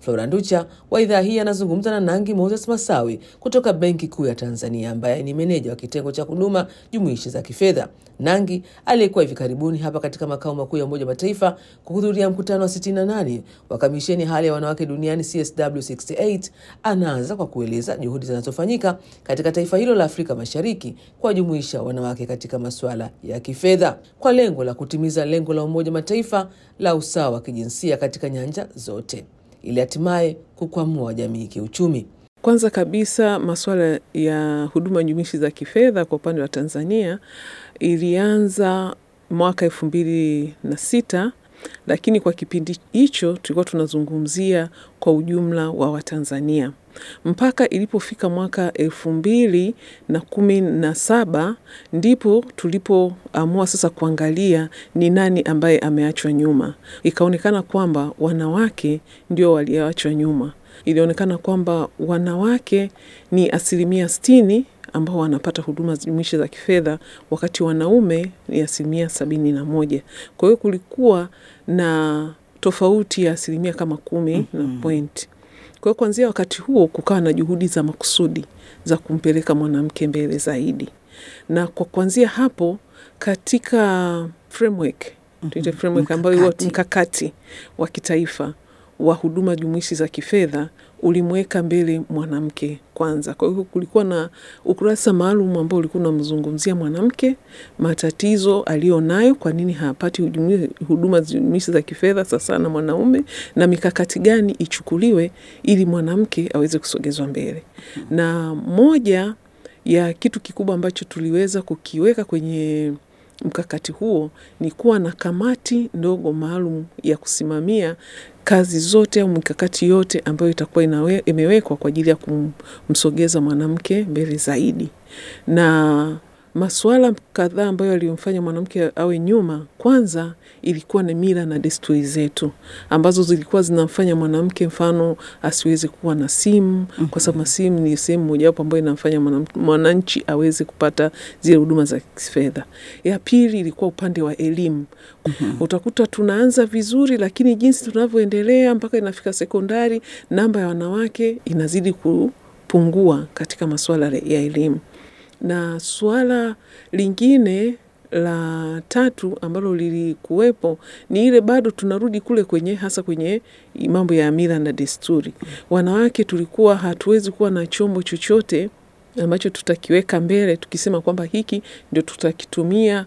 Flora Nducha wa idhaa hii anazungumza na Nangi Moses Masawi kutoka Benki Kuu ya Tanzania, ambaye ni meneja wa kitengo cha huduma jumuishi za kifedha. Nangi aliyekuwa hivi karibuni hapa katika makao makuu ya Umoja wa Mataifa kuhudhuria mkutano wa 68 wa kamisheni hali ya wanawake duniani CSW 68 anaanza kwa kueleza juhudi zinazofanyika katika taifa hilo la Afrika Mashariki kuwajumuisha wanawake katika masuala ya kifedha kwa lengo la kutimiza lengo la Umoja wa Mataifa la usawa wa kijinsia katika nyanja zote ili hatimaye kukwamua jamii kiuchumi. Kwanza kabisa masuala ya huduma jumuishi za kifedha kwa upande wa Tanzania ilianza mwaka elfu mbili na sita lakini kwa kipindi hicho tulikuwa tunazungumzia kwa ujumla wa Watanzania mpaka ilipofika mwaka elfu mbili na kumi na saba ndipo tulipoamua sasa kuangalia ni nani ambaye ameachwa nyuma. Ikaonekana kwamba wanawake ndio walioachwa nyuma. Ilionekana kwamba wanawake ni asilimia sitini ambao wanapata huduma jumuishi za kifedha wakati wanaume ni asilimia sabini na moja. Kwa hiyo kulikuwa na tofauti ya asilimia kama kumi mm -hmm. na pointi. Kwa hiyo kuanzia wakati huo kukawa na juhudi za makusudi za kumpeleka mwanamke mbele zaidi, na kwa kuanzia hapo katika framework mm -hmm. framework ambayo mkakati, mkakati wa kitaifa wa huduma jumuishi za kifedha ulimweka mbele mwanamke kwanza. Kwa hiyo kulikuwa na ukurasa maalum ambao ulikuwa unamzungumzia mwanamke, matatizo aliyonayo, kwa nini hapati huduma jumuishi za kifedha sasa na mwanaume, na mikakati gani ichukuliwe ili mwanamke aweze kusogezwa mbele. Na moja ya kitu kikubwa ambacho tuliweza kukiweka kwenye mkakati huo ni kuwa na kamati ndogo maalum ya kusimamia kazi zote au mikakati yote ambayo itakuwa inawe, imewekwa kwa ajili ya kumsogeza mwanamke mbele zaidi. Na masuala kadhaa ambayo yalimfanya mwanamke awe nyuma, kwanza ilikuwa ni mila na desturi zetu ambazo zilikuwa zinamfanya mwanamke, mfano, asiweze kuwa na simu mm -hmm. kwa sababu simu ni sehemu mojawapo ambayo inamfanya mwananchi aweze kupata zile huduma za kifedha. Ya pili ilikuwa upande wa elimu mm -hmm. utakuta tunaanza vizuri, lakini jinsi tunavyoendelea mpaka inafika sekondari, namba ya wanawake inazidi kupungua katika masuala ya elimu na suala lingine la tatu ambalo lilikuwepo ni ile, bado tunarudi kule kwenye hasa kwenye mambo ya mila na desturi. Wanawake tulikuwa hatuwezi kuwa na chombo chochote ambacho tutakiweka mbele tukisema kwamba hiki ndio tutakitumia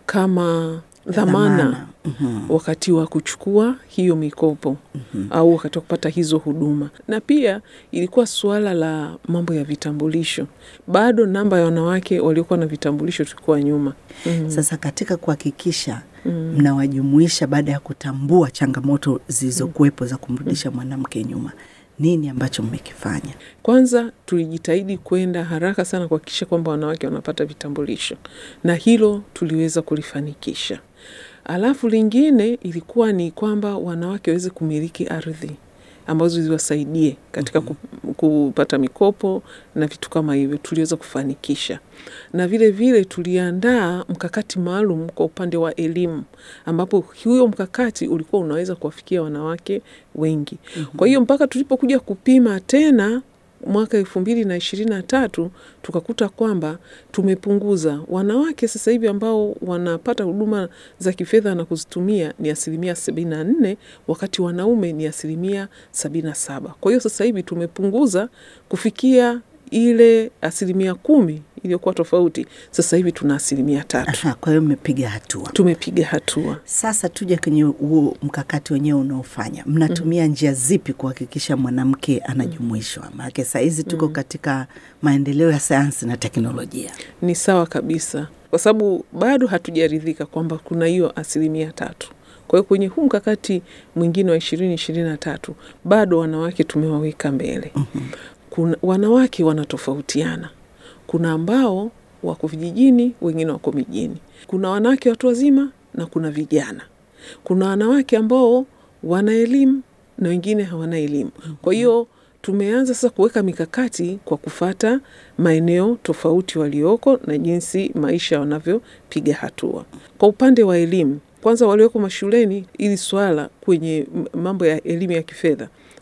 kama dhamana mm -hmm. wakati wa kuchukua hiyo mikopo mm -hmm. au wakati wa kupata hizo huduma. Na pia ilikuwa suala la mambo ya vitambulisho, bado namba ya wanawake waliokuwa na vitambulisho tulikuwa nyuma mm -hmm. Sasa katika kuhakikisha mnawajumuisha mm -hmm. baada ya kutambua changamoto zilizokuwepo za kumrudisha mwanamke nyuma nini ambacho mmekifanya? Kwanza tulijitahidi kwenda haraka sana kuhakikisha kwamba wanawake wanapata vitambulisho, na hilo tuliweza kulifanikisha. Alafu lingine ilikuwa ni kwamba wanawake waweze kumiliki ardhi ambazo ziwasaidie katika kupata mikopo na vitu kama hivyo, tuliweza kufanikisha. Na vile vile tuliandaa mkakati maalum kwa upande wa elimu, ambapo huyo mkakati ulikuwa unaweza kuwafikia wanawake wengi. Kwa hiyo mpaka tulipokuja kupima tena mwaka elfu mbili na ishirini na tatu tukakuta kwamba tumepunguza wanawake sasa hivi ambao wanapata huduma za kifedha na kuzitumia ni asilimia sabini na nne wakati wanaume ni asilimia sabini na saba Kwa hiyo sasa hivi tumepunguza kufikia ile asilimia kumi iliyokuwa tofauti, sasa hivi tuna asilimia tatu. Aha, kwa hiyo mmepiga hatua. Tumepiga hatua. Sasa tuje kwenye huo mkakati wenyewe unaofanya, mnatumia mm. njia zipi kuhakikisha mwanamke anajumuishwa? Maanake saa hizi tuko mm. katika maendeleo ya sayansi na teknolojia. Ni sawa kabisa, kwa sababu bado hatujaridhika kwamba kuna hiyo asilimia tatu. Kwa hiyo kwenye huu mkakati mwingine wa ishirini ishirini na tatu bado wanawake tumewaweka mbele. mm -hmm. Kuna wanawake wanatofautiana kuna ambao wako vijijini, wengine wako mijini. Kuna wanawake watu wazima na kuna vijana. Kuna wanawake ambao wana elimu na wengine hawana elimu. Kwa hiyo tumeanza sasa kuweka mikakati kwa kufata maeneo tofauti walioko na jinsi maisha wanavyopiga hatua. Kwa upande wa elimu, kwanza walioko mashuleni, ili swala kwenye mambo ya elimu ya kifedha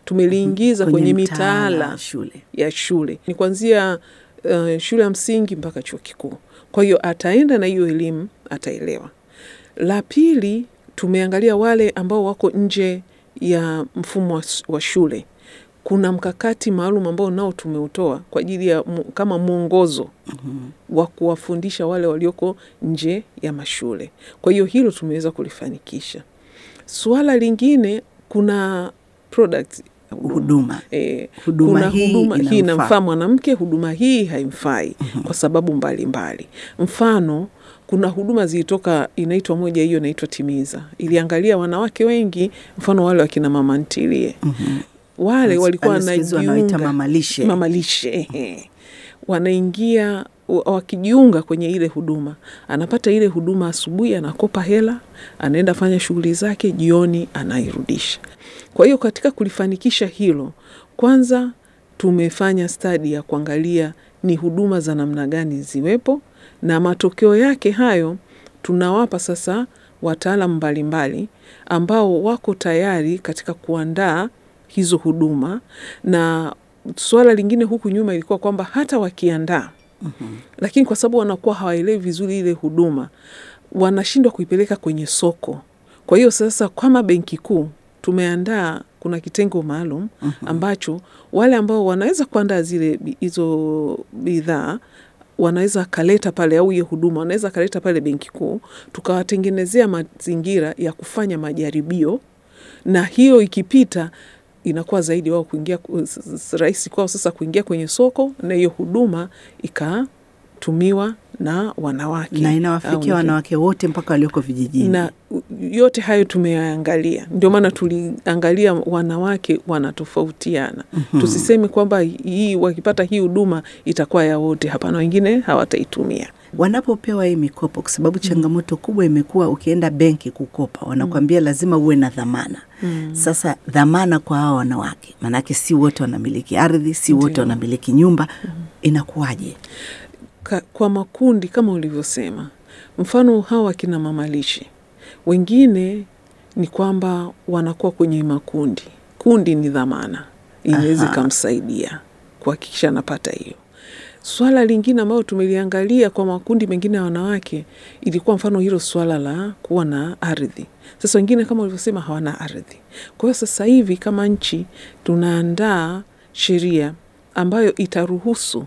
tumeliingiza kwenye, mtaala mitaala wa shule. ya shule ni kuanzia uh, shule ya msingi mpaka chuo kikuu. Kwa hiyo ataenda na hiyo elimu, ataelewa. La pili, tumeangalia wale ambao wako nje ya mfumo wa, s- wa shule. Kuna mkakati maalum ambao nao tumeutoa kwa ajili ya mu, kama mwongozo wa kuwafundisha wale walioko nje ya mashule. Kwa hiyo hilo tumeweza kulifanikisha. Suala lingine, kuna product Huduma. E, Huduma kuna hii huduma hii inamfaa. inamfaa mwanamke, huduma hii haimfai kwa sababu mbalimbali mbali. Mfano, kuna huduma zilitoka inaitwa moja hiyo inaitwa Timiza, iliangalia wanawake wengi, mfano wale wakina mama ntilie wale walikuwa Pale siku hizi wanaita wanajiunga mamalishe. mamalishe ehe. wanaingia wa- wakijiunga kwenye ile huduma, anapata ile huduma asubuhi, anakopa hela, anaenda fanya shughuli zake, jioni anairudisha. Kwa hiyo katika kulifanikisha hilo, kwanza tumefanya stadi ya kuangalia ni huduma za namna gani ziwepo, na matokeo yake hayo tunawapa sasa wataalam mbalimbali ambao wako tayari katika kuandaa hizo huduma. Na suala lingine huku nyuma ilikuwa kwamba hata wakiandaa lakini kwa sababu wanakuwa hawaelewi vizuri ile huduma, wanashindwa kuipeleka kwenye soko. Kwa hiyo sasa, kama Benki Kuu tumeandaa, kuna kitengo maalum ambacho wale ambao wanaweza kuandaa zile bi- hizo bidhaa wanaweza kaleta pale, au hiyo huduma wanaweza kaleta pale Benki Kuu, tukawatengenezea mazingira ya kufanya majaribio, na hiyo ikipita inakuwa zaidi wao kuingia s- s- rahisi kwao sasa kuingia kwenye soko na hiyo huduma ikatumiwa na wanawake na au inawafikia ni- wanawake wote mpaka walioko vijijini. na u- yote hayo tumeyaangalia, ndio maana tuliangalia wanawake wanatofautiana. Tusiseme kwamba hii wakipata hii huduma itakuwa ya wote. Hapana, wengine hawataitumia. wanapopewa hii mikopo, kwa sababu changamoto kubwa imekuwa ukienda benki kukopa, wanakwambia lazima uwe na dhamana. Sasa dhamana kwa hawa wanawake, maanake si wote wanamiliki ardhi, si wote Ndio. wanamiliki nyumba, inakuwaje? Ka, kwa makundi kama ulivyosema, mfano hawa wakina mamalishe, wengine ni kwamba wanakuwa kwenye makundi. Kundi ni dhamana, inaweza Aha. ikamsaidia kuhakikisha anapata hiyo. Swala lingine ambayo tumeliangalia kwa makundi mengine ya wanawake ilikuwa mfano hilo swala la kuwa na ardhi. Sasa wengine kama ulivyosema hawana ardhi. Kwa hiyo sasa hivi kama nchi tunaandaa sheria ambayo itaruhusu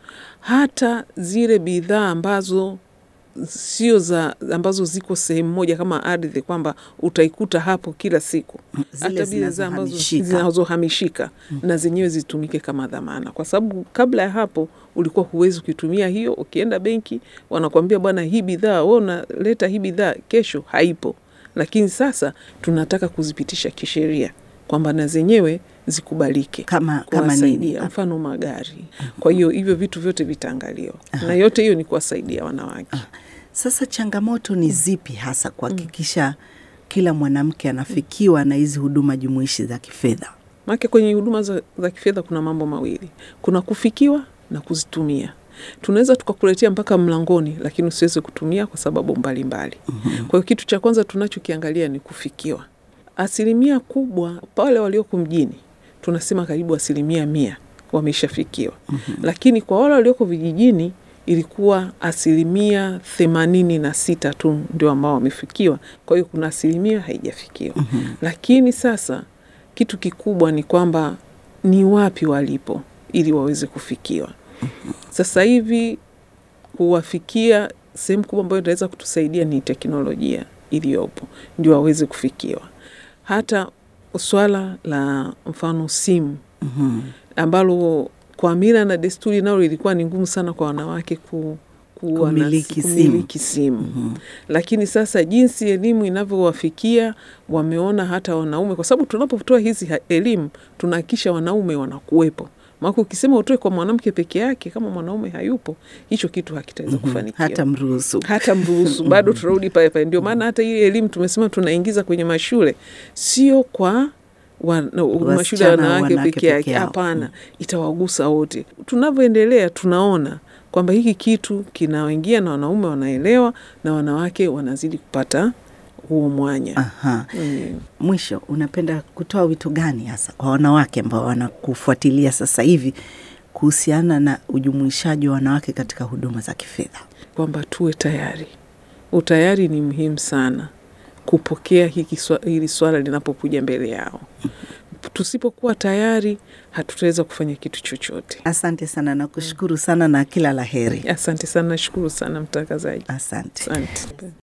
hata zile bidhaa ambazo sio za ambazo ziko sehemu moja kama ardhi, kwamba utaikuta hapo kila siku, Zile hata bidhaa ambazo zinazohamishika. zinazohamishika na zenyewe zitumike kama dhamana, kwa sababu kabla ya hapo ulikuwa huwezi kuitumia hiyo. Ukienda benki wanakuambia bwana, hii bidhaa wewe unaleta hii bidhaa, kesho haipo. Lakini sasa tunataka kuzipitisha kisheria kwamba na zenyewe zikubalike Kama, kama kuwasaidia nini? mfano magari. Kwa hiyo hivyo vitu vyote vitaangaliwa, na yote hiyo ni kuwasaidia wanawake. Sasa changamoto ni zipi hasa kuhakikisha kila mwanamke anafikiwa na hizi huduma jumuishi za kifedha? Maana kwenye huduma za, za kifedha kuna mambo mawili, kuna kufikiwa na kuzitumia. Tunaweza tukakuletea mpaka mlangoni, lakini usiweze kutumia kwa sababu mbalimbali. Kwa hiyo kitu cha kwanza tunachokiangalia ni kufikiwa. Asilimia kubwa pale walioko mjini tunasema karibu asilimia mia wameshafikiwa, lakini kwa wale walioko vijijini ilikuwa asilimia themanini na sita tu ndio ambao wamefikiwa. Kwa hiyo kuna asilimia haijafikiwa. Lakini sasa kitu kikubwa ni kwamba ni wapi walipo ili waweze kufikiwa. Sasa hivi kuwafikia sehemu kubwa ambayo inaweza kutusaidia ni teknolojia iliyopo ndio waweze kufikiwa. Hata swala la mfano simu ambalo kwa mila na desturi nalo ilikuwa ni ngumu sana kwa wanawake ku, kuwa na- Kumiliki simu. kumiliki simu. Lakini sasa jinsi elimu inavyowafikia wameona hata wanaume, kwa sababu tunapotoa hizi ha- elimu tunahakikisha wanaume wanakuwepo. Maana ukisema utoe kwa mwanamke peke yake, kama mwanaume hayupo, hicho kitu hakitaweza kufanikiwa Hata mruhusu. hata mruhusu bado tunarudi pale pale. Ndio maana hata hii elimu tumesema tunaingiza kwenye mashule, sio kwa wa, na- mashule ya Wasichana, wanawake wanawake peke yake, peke yao. hapana, itawagusa wote. Tunavyoendelea tunaona kwamba hiki kitu kinaingia na wanaume wanaelewa na wanawake wanazidi kupata huo mwanya. Aha. Mm. Mwisho, unapenda kutoa wito gani hasa kwa wanawake ambao wanakufuatilia sasa hivi kuhusiana na ujumuishaji wa wanawake katika huduma za kifedha? kwamba tuwe tayari. Utayari ni muhimu sana kupokea hiki swa, hili swala linapokuja mbele yao. Tusipokuwa tayari, hatutaweza kufanya kitu chochote. Asante sana na kushukuru sana na kila la heri. Asante sana, nashukuru sana mtangazaji. Asante. Asante.